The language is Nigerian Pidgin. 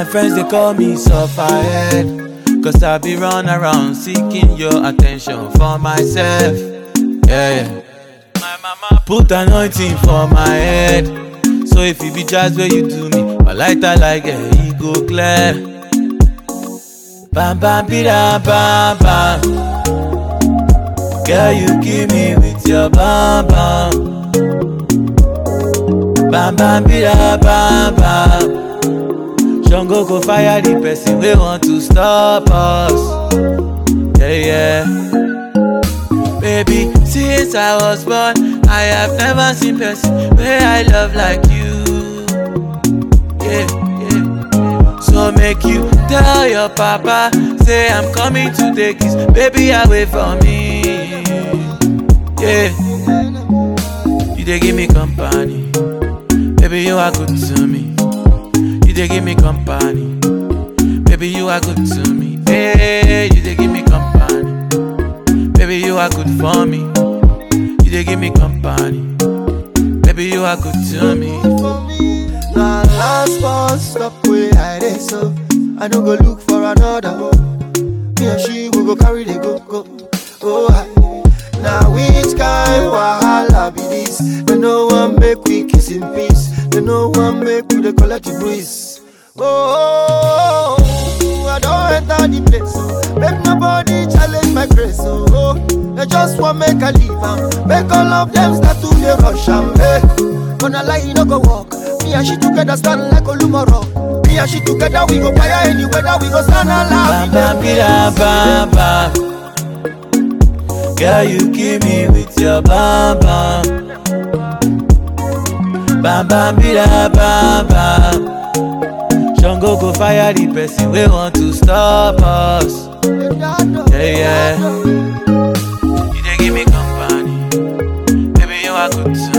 My friends they call me sufferhead. Cause I be run around seeking your attention for myself. Yeah, yeah. My mama put anointing for my head. So if it be just where you do me, my lighter like a e go clear. Bam bam bida bam bam. Girl, you kill me with your bam bam. Bam bam bida bam bam. Shango go fire the person we want to stop us. Yeah, yeah. Baby, since I was born, I have never seen person where I love like you. Yeah, yeah. So make you tell your papa, say I'm coming to take his baby away from me. Yeah. You they give me company, baby you are good to me. You they give me company, baby you are good to me. Hey, you they give me company, baby you are good for me. You they give me company, baby you are good to me. Now last bus stop where I dey so I no go look for another Me and she will go carry the go go Oh I Now which kind wahala be this They no one make we kiss in peace They no one make we dey collect the breeze Oh, I don't enter the place oh. Make nobody challenge my grace oh, oh. They just want make I leave am Make all of them start to dey rush am hey. Gonna lie, you no go walk. Me and she together stand like Olumoro. Me and she together we go fire any weather. We go stand Bam alive. bam bida bam bam. Girl, you kill me with your bam bam. Bam bam bida bam bam. Shango go fire the person we want to stop us. Yeah, yeah. You they give me company, baby you are good to